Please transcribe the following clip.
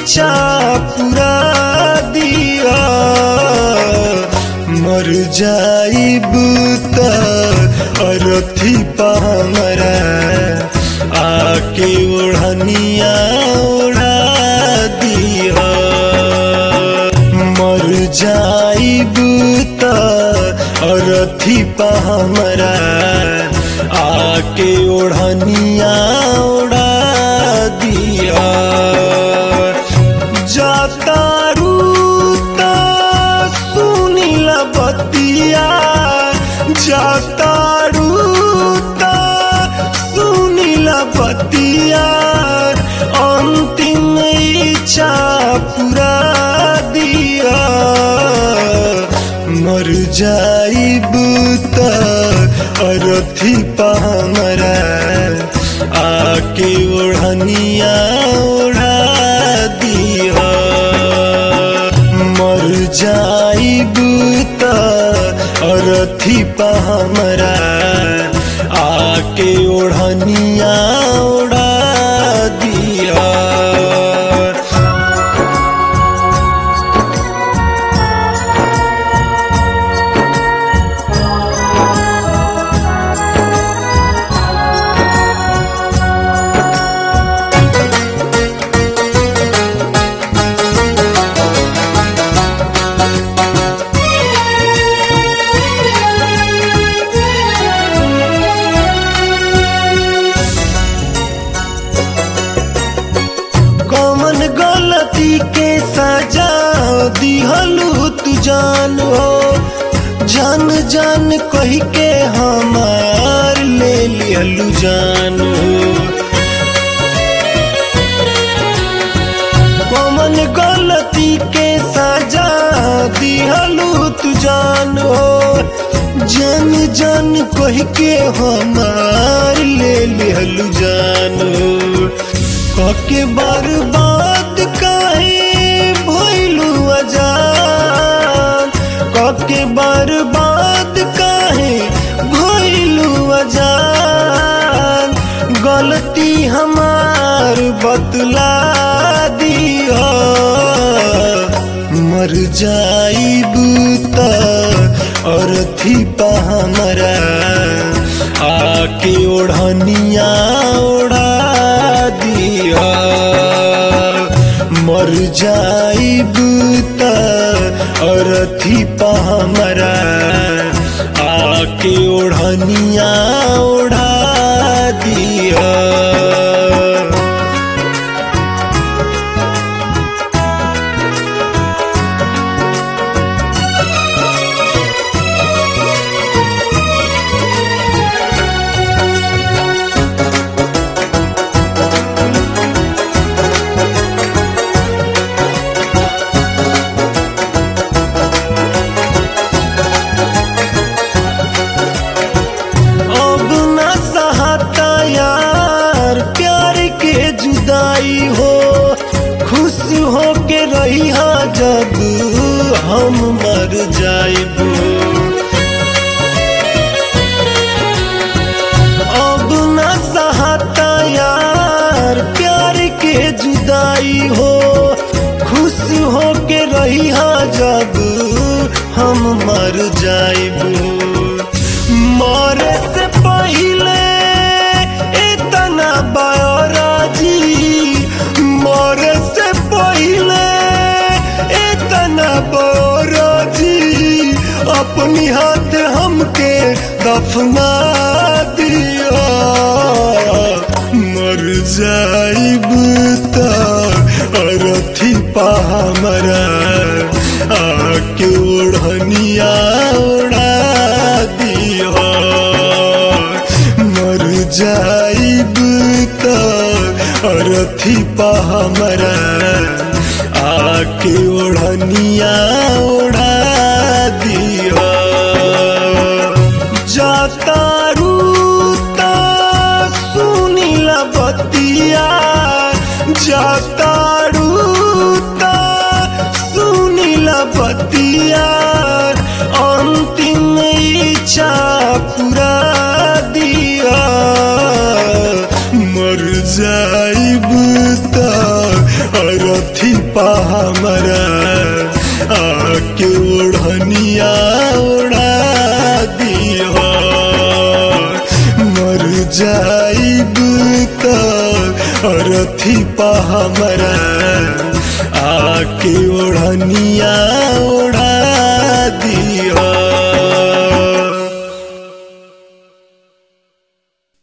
इच्छा पूरा दिया मर जाइब त अरथी पामरा आके ओढ़निया ओढ़ा दिया मर जाइब त अरथी पामरा आके ओढ़निया ओढ़ा दिया जाता रूता सुनील बतिया जाता रूता सुनील बतिया अंतिम इच्छा पूरा दिया मर जाइब त अरथी पामरा आके ओढ़निया ओढ़ा दिया मर जाइब त अरथी पामरा आके ओढ़निया ओढ़ा दिया कौन गलती के सजा दिहलू तू जान हो जान जान कही के हमार ले लिहलू जान हो कौन गलती के सजा दिहलू तू जान हो जान जान कही के हमार ले लिहलू जान हो कके बर्बाद काहे भइलू अजान कके बर्बाद काहे भइलू अजान गलती हमार बतला दिया मर जाइब त अरथी पा हमरा आके ओढ़निया ओढ़ा दिया मर जाइब त अरथी पा हमरा आके ओढ़निया ओढ़ा दिया अब न सहता यार प्यार के जुदाई हो खुश हो के रही जब हम मर जाइब अब न सहता यार प्यार के जुदाई हो खुश हो के रही जब हम मर जाइब मरे से पहले इतना बायोराजी मरे से पहले इतना बायोराजी अपनी हाथ हमके दफना दिया मर जाइब त अरथी पा हमरा आके ओढ़निया ओढ़ा दिया मर जाइब त अरथी पा हमरा आके ओढ़निया ओढ़ा दिया जाता रूता सुनील बतिया जाता रूता सुनील बतिया अंतिम इच्छा पूरा दिया मर जाइब त अरथी पा हमरा आके ओढ़निया ओढ़ा दिया मर जाइब त अरथी पा हमरा आके ओढ़निया ओढ़ा दिया